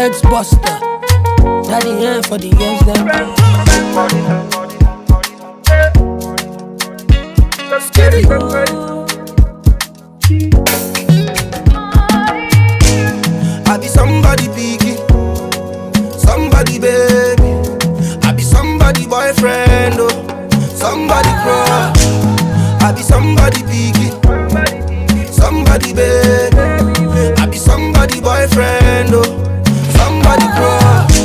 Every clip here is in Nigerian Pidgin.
Heads buster. Daddy hand for the girls them. I be somebody picky, somebody baby. I be somebody boyfriend, oh, somebody crush. I be somebody picky, somebody baby. I be somebody boyfriend, oh, somebody crush.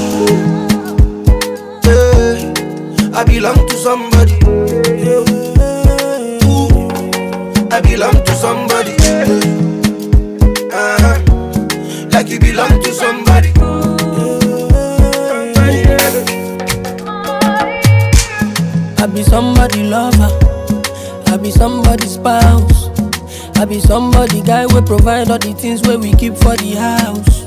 Yeah, I belong to somebody. Ooh, I belong to somebody. Uh-huh like you belong to somebody. I be somebody lover. I be somebody spouse. I be somebody guy we provide all the things where we keep for the house.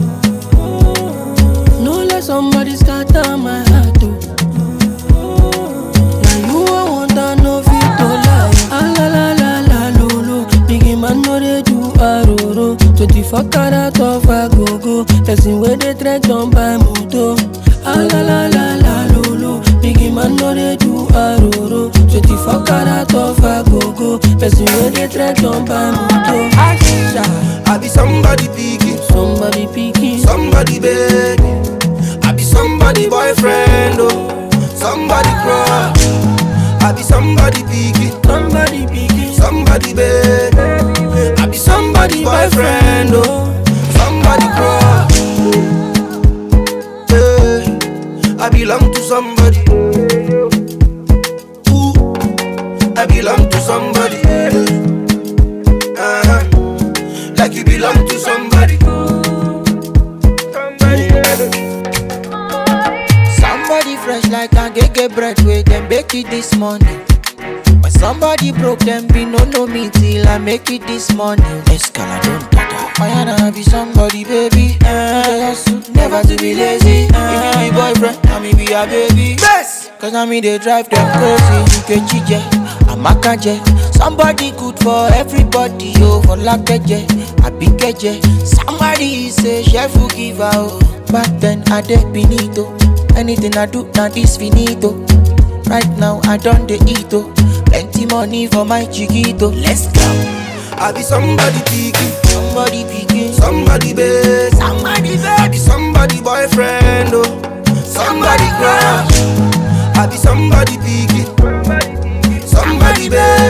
No let somebody scatter my heart too. Now you I want to no fit to lie. Ah la la la la lo lo. Biggie man no dey do aroro. 24 karat of a go go. Person where they trek down by moto. Ah la la la la lo lo. Biggie man no dey do aroro. 24 karat of a go go. Person where they trek down by moto. Asha. I be somebody picky, Somebody picking. somebody baby. I be somebody boyfriend, oh, somebody crush. I be somebody picky, Somebody picking. somebody baby. I be somebody boyfriend, oh, somebody crush. Yeah, I belong to somebody. Ooh, I belong to somebody. Uh-huh. Like you belong to somebody. Somebody fresh like a gege bread wey dem bake it this morning. When somebody broke them be no know me till I make it this morning. Escala don't dada. I wanna be somebody baby. Uh, hustle, never to be lazy. Uh, if you be boyfriend, I me be a baby. Yes. Cause I me they drive them crazy. You get chije, amakaje. Somebody good for everybody, yo. For lakeje, abikeje. Somebody say chef who give out. Back then I dey finito. Anything I do now this finito. Right now I done the eat oh. Plenty money for my chiquito. Let's go. I be somebody picky, Somebody picking. somebody babe. Somebody I be somebody boyfriend, oh, somebody crush. I be somebody picky, somebody babe.